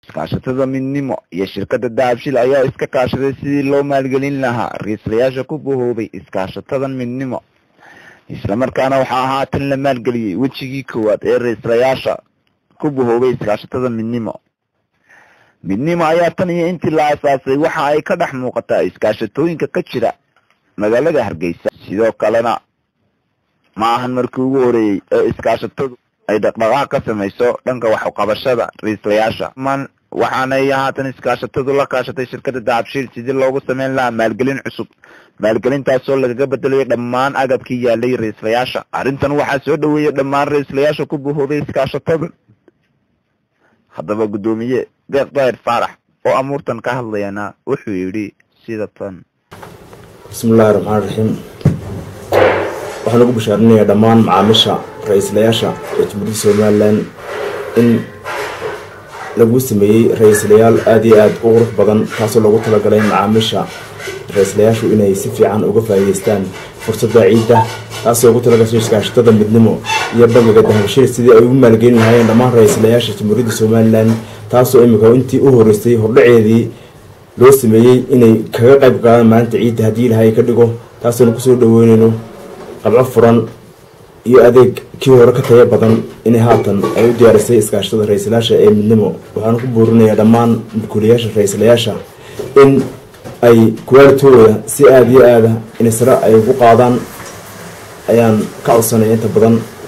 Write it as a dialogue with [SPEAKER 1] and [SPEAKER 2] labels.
[SPEAKER 1] iskaashatada midnimo iyo shirkada dahabshil ayaa iska kaashaday sidii loo maalgelin lahaa ra-iislayaasha ku bahoobay iskaashatadan midnimo islamarkaana waxaa haatan la maalgeliyey wejigii koowaad ee ra-iislayaasha ku bahoobay iskaashatada midnimo midnimo ayaa tan iyo intii la asaasay waxa ay ka dhex muuqataa iskaashatooyinka ka jira magaalada hargeysa sidoo kalena ma ahan markii ugu horeeyey ee iskaashatadu ay dhaqdhaqaaq ka samayso dhanka waxqabashada ra-iislayaasha man waxaanay haatan iskaashatadu la kaashatay shirkada dahabshiil sidii loogu sameyn lahaa maalgelin cusub maalgelintaasoo lagaga bedelayo dhammaan agabkii yaalay ra-iislayaasha arrintan waxaa soo dhaweeyay dhammaan ra-iislayaasha ku bahoobay iskaashatada haddaba guddoomiye deeq daahir faarax oo amuurtan ka hadlayana wuxuu yidhi sida tan
[SPEAKER 2] bismillahi raxmaan raxiim waxaan ugu bashaarinayaa dhammaan macaamiisha ra-iislayaasha ee jumhuuriyadda somalilan in lagu sameeyey ra-iislayaal aada iyo aada u qurux badan taasoo loogu talagalay macaamiisha ra-iislayaashu inay si fiican uga faa'iideystaan fursadda ciidda taasoo ugu talagashay iskaashatada midnimo iyo bangiga dahabshil sidii ay ugu maalgelin lahaayeen dhammaan ra-iislayaasha jamhuuriyadda somalilan taasoo imika intii u horeysay hordhaceedii loo sameeyey inay kaga qayb qaadaan maalinta ciidda haddii ilahay ka dhigo taasoonu kusoo dhaweyneyno qabco furan iyo adeeg kii hore ka taya badan inay haatan ay u diyaarisay iskaashatada ra-iislayaasha ee midnimo waxaanu ku buurinayaa dhammaan mulkuulayaasha ra-iislayaasha in ay kuwaalitooda si aada iyo aada inay sare ay ugu qaadaan ayaan ka codsanaya inta badan